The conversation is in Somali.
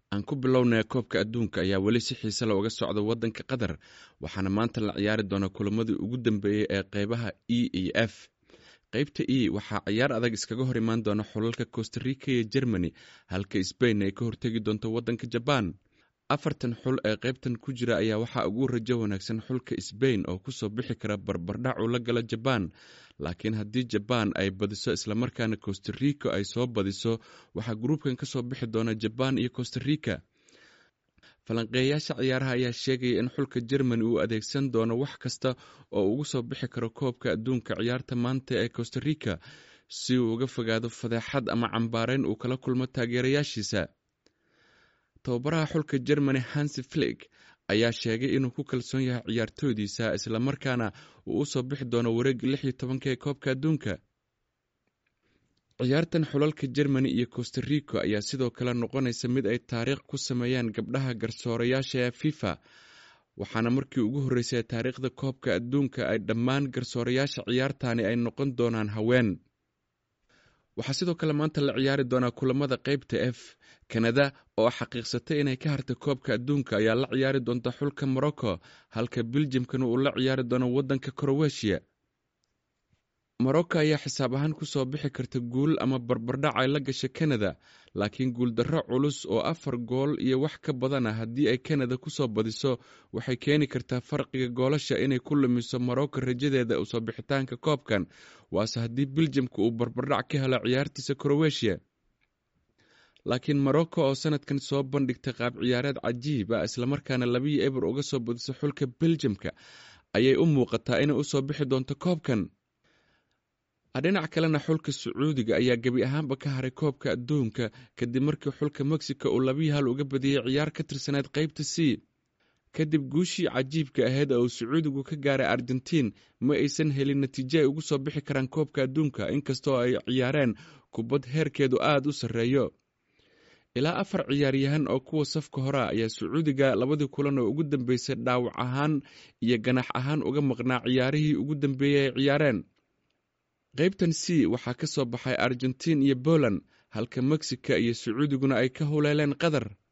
aan ku bilownay koobka adduunka ayaa weli si xiise la uga socda waddanka qatar waxaana maanta la ciyaari doonaa kulamadii ugu dambeeyey ee qeybaha e iyo f qeybta e waxaa ciyaar adag iskaga hor imaan doona xulalka costarica iyo germany halka sbain ay ka hortegi doonto waddanka jabaan afartan xul ee qeybtan ku jira ayaa waxaa ugu rajo wanaagsan xulka sbain oo kusoo bixi kara barbardhac uu la gala jabaan laakiin haddii jabaan ay badiso islamarkaana costarica ay soo badiso waxaa gruubkan kasoo bixi doona jabaan iyo costarica falanqeeyayaasha ciyaaraha ayaa sheegaya in xulka germany uu adeegsan doono wax kasta oo ugu soo bixi karo koobka adduunka ciyaarta maanta ee costarica si uu uga fogaado fadeexad ama cambaareyn uu kala kulmo taageerayaashiisa tababaraha xulka germany hansi flig ayaa sheegay inuu ku kalsoon yahay ciyaartoydiisa islamarkaana uu usoo bixi doono wareega lix iyo tobanka ee koobka adduunka ciyaartan xulalka germany iyo costarico ayaa sidoo kale noqonaysa mid ay taariikh ku sameeyaan gabdhaha garsoorayaasha ee fifa waxaana markii ugu horreysay taariikhda koobka adduunka ay dhammaan garsoorayaasha ciyaartani ay noqon doonaan haween waxaa sidoo kale maanta la ciyaari doonaa kulamada qeybta f kanada oo xaqiiqsatay inay ka hartay koobka adduunka ayaa la ciyaari doonta xulka morocco halka beljimkana uu la ciyaari doono waddanka crowetiya morocco ayaa xisaab ahaan kusoo bixi karta guul ama barbardhac ay la gasha kanada laakiin guuldarro culus oo afar gool iyo wax ka badana haddii ay kanada kusoo badiso waxay keeni kartaa farqiga goolasha inay ku lumiso morocco rajadeeda usoo bixitaanka koobkan waase haddii beljamka uu barbardhac ka helo ciyaartiisa crowetiya laakiin morocco oo sanadkan soo bandhigtay qaab ciyaareed cajiib ah islamarkaana labiyo eber uga soo badiso xulka beljamka ayay u muuqataa inay usoo bixi doonto koobkan dhinac kalena xulka sacuudiga ayaa gebi ahaanba ka haray koobka adduunka kadib markii xulka mexico uu labiyi hal uga badiyey ciyaar ka tirsaneyd qeybta c kadib guushii cajiibka ahayd oo uu sacuudigu ka gaaray argentiin ma aysan helin natiijo ay ugu soo bixi karaan koobka adduunka inkastoo ay ciyaareen kubad heerkeedu aada u sarreeyo ilaa afar ciyaaryahan oo kuwa safka hore ayaa sacuudiga labadii kulan oo ugu dambeysay dhaawac ahaan iyo ganax ahaan uga maqnaa ciyaarihii ugu dambeeyey ay ciyaareen qeybtan c waxaa ka soo baxay argentiin iyo poland halka mexica iyo sacuudiguna ay ka huleeleen qatar